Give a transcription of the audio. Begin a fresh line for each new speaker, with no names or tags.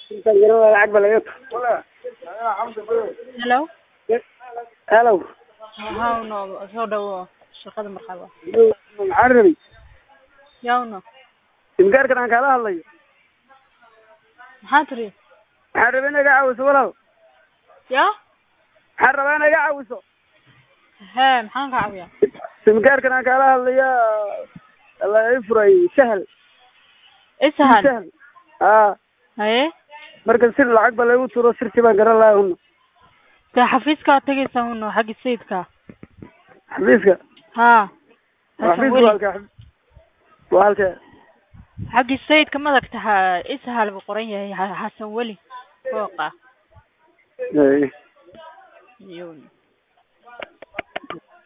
lacag ba laga
hello
hello
hawno soo dhawo shaqada marxaba
maxaan rabay
yawno
simgaarkan aan kaala hadlayo
maxaa tiri
maxaan rabay in iga caawiso walaal
ya
maxaan rabaa in iga caawiso
hee maxaan ka caawiyaa
simgaarkan aan kaala hadlaya la ii furay sahal
isahan
sahal haa
haye
marka sir lacag ba lagu turo sirtii baan garan lahaa huna
dee xafiiska tegaysa huno xaggi sayidka
xafiiska
haa
xafiiska waa
weli
halka waa halka
xaggi sayidka madagta ha ishal buu qoran yahay Ha- xasan weli fooqa
Ay.
Yun.